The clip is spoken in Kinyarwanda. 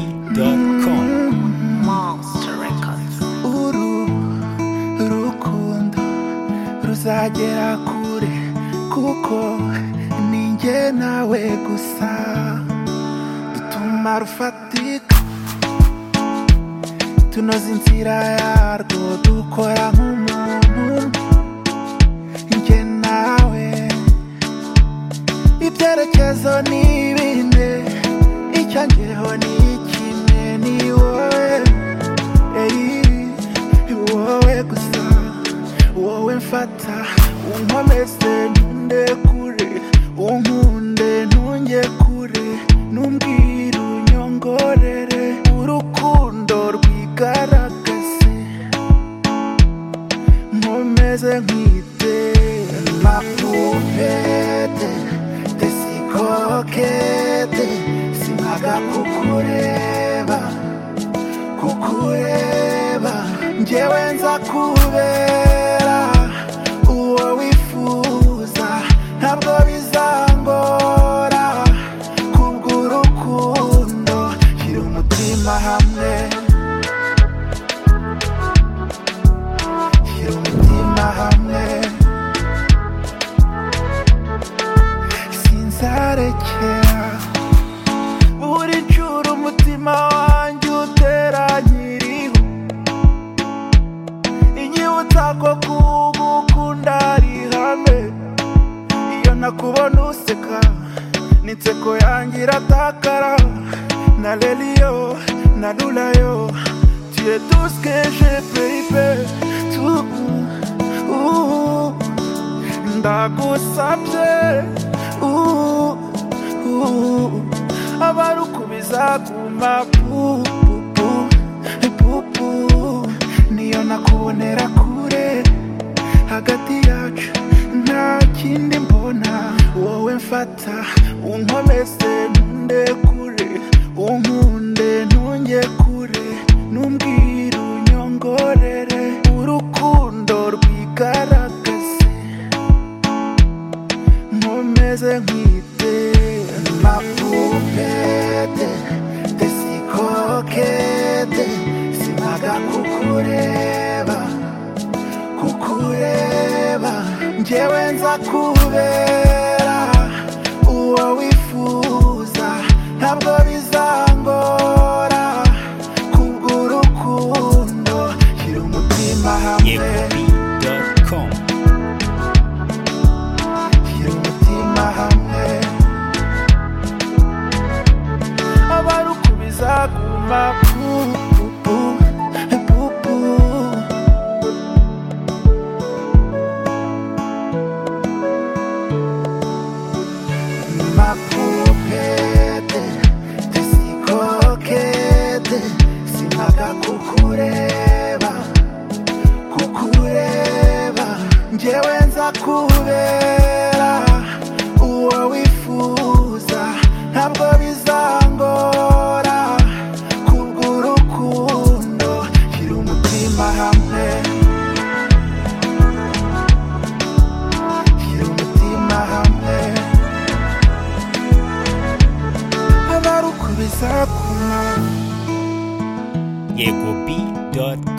egop.com Monster Records. uru rukundo ruzagera kure kuko ninjye nawe gusa dutuma rufatika tunoza inzira yarwo dukora nk'umuntu njye nawe ibyerekezo ni bine icyangeho ni kimwe ni wowe Ey, wowe gusa wowe mfata unkomeze ntunde kure unkunde ntunge kure numbwira unyongorere urukundo rwigaragaze nkomeze nkwite la pupete tesikokete sinkaga kukureba kukureba njyewe nza kubera uwo wifuza ntabwo bizangora kubw'urukundo shyira umutima hamwe shyira umutima hamwe sinzarekera buri nshuro umutima wanjye utera nkiriho inyibutsa ko kugukunda ari hame iyo nakubona useka n'inseko yanjye iratakara na reriyo na rurayo tuye duskeje peyipe tu uhu ndagusabye uhu, uhu, abarukubiza guma pupupu pupu niyo nakubonera kure hagati yacu nta kindi mbona wowe mfata unkomeze ntunde kure unkunde ntunge kure numbwira unyongorere urukundo rwigaragaze nkomeze nkwite mapupete tesikokete sinaga kukureba kukureba njyewe nza kubera uwo wifuza ntabwo bizangora kubw'urukundo shyira umutima hamwe egop.com shyira umutima hamwe abarukubiza guma pupu pupu mapupete tesikokete sinaga kukureba kukureba njyewe nza kubera uwo wifuza ntabwo bizangora kubw'urukundo shyira umutima hamwe shyira umutima hamwe abarukubiza kumara egop.com